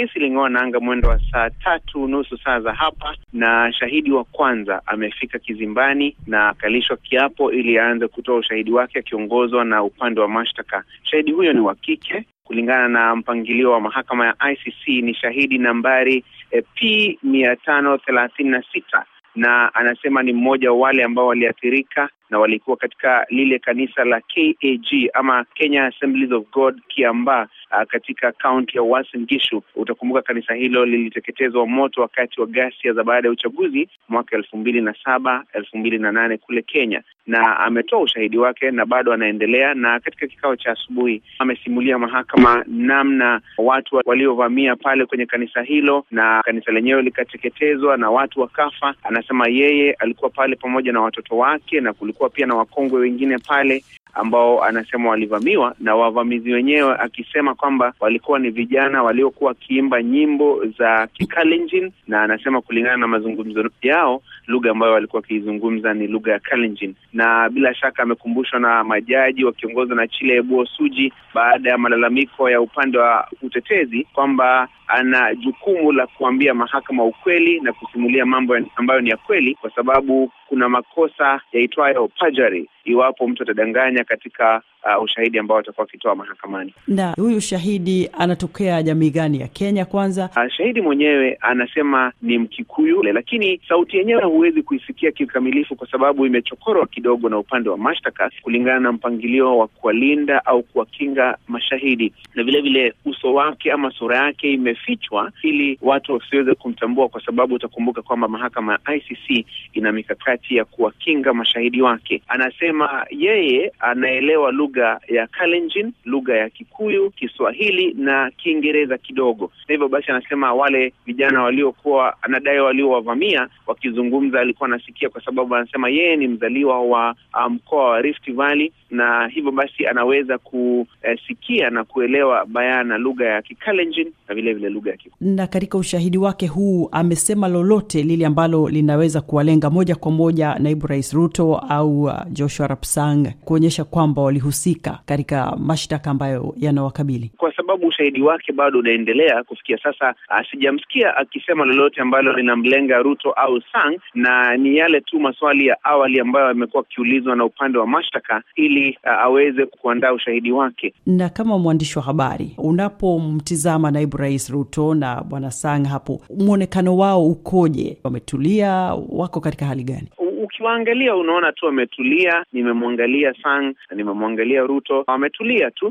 kesi iling'oa nanga mwendo wa saa tatu nusu saa za hapa, na shahidi wa kwanza amefika kizimbani na akalishwa kiapo ili aanze kutoa ushahidi wake akiongozwa na upande wa mashtaka. Shahidi huyo ni wa kike kulingana na mpangilio wa mahakama ya ICC ni shahidi nambari eh, P mia tano thelathini na sita na anasema ni mmoja wa wale ambao waliathirika na walikuwa katika lile kanisa la KAG ama Kenya Assemblies of God Kiambaa, uh, katika kaunti ya Uasin Gishu. Utakumbuka kanisa hilo liliteketezwa moto wakati wa ghasia za baada ya uchaguzi mwaka elfu mbili na saba elfu mbili na nane kule Kenya, na ametoa ushahidi wake na bado anaendelea. Na katika kikao cha asubuhi amesimulia mahakama namna watu waliovamia pale kwenye kanisa hilo na kanisa lenyewe likateketezwa na watu wakafa. Anasema yeye alikuwa pale pamoja na watoto wake na kulikuwa pia na wakongwe wengine pale ambao anasema walivamiwa na wavamizi wenyewe, akisema kwamba walikuwa ni vijana waliokuwa wakiimba nyimbo za Kikalenjin, na anasema kulingana na mazungumzo yao, lugha ambayo walikuwa wakiizungumza ni lugha ya Kalenjin. Na bila shaka amekumbushwa na majaji wakiongozwa na Chile Ebuo Suji baada ya malalamiko ya upande wa utetezi kwamba ana jukumu la kuambia mahakama ukweli na kusimulia mambo ambayo ni ya kweli, kwa sababu kuna makosa yaitwayo perjury iwapo mtu atadanganya katika uh, ushahidi ambao atakuwa akitoa mahakamani. Na huyu shahidi anatokea jamii gani ya Kenya? Kwanza uh, shahidi mwenyewe anasema ni Mkikuyu, lakini sauti yenyewe huwezi kuisikia kikamilifu kwa sababu imechokorwa kidogo na upande wa mashtaka kulingana na mpangilio wa kuwalinda au kuwakinga mashahidi, na vile vile uso wake ama sura yake imefichwa ili watu wasiweze kumtambua, kwa sababu utakumbuka kwamba mahakama ya ICC ina mikakati ya kuwakinga mashahidi wake. Anasema yeye anaelewa lugha ya Kalenjin, lugha ya Kikuyu, Kiswahili na Kiingereza kidogo, na hivyo basi anasema wale vijana waliokuwa anadai waliowavamia wakizungumza alikuwa anasikia, kwa sababu anasema yeye ni mzaliwa wa mkoa um, wa Rift Valley, na hivyo basi anaweza kusikia na kuelewa bayana lugha ya Kikalenjin na vile vile lugha ya Kikuyu. Na katika ushahidi wake huu amesema lolote lile ambalo linaweza kuwalenga moja kwa moja naibu rais Ruto au uh, Joshua Rapsang kuonyesha kwamba walihusika katika mashtaka ambayo yanawakabili? Kwa sababu ushahidi wake bado unaendelea kufikia sasa, sijamsikia akisema lolote ambalo linamlenga Ruto au Sang, na ni yale tu maswali ya awali ambayo amekuwa akiulizwa na upande wa mashtaka ili uh, aweze kuandaa ushahidi wake. Na kama mwandishi wa habari, unapomtizama naibu rais Ruto na bwana Sang hapo, mwonekano wao ukoje? Wametulia, wako katika hali gani? Ukiwaangalia unaona tu wametulia. Nimemwangalia Sang na nimemwangalia Ruto, wametulia tu,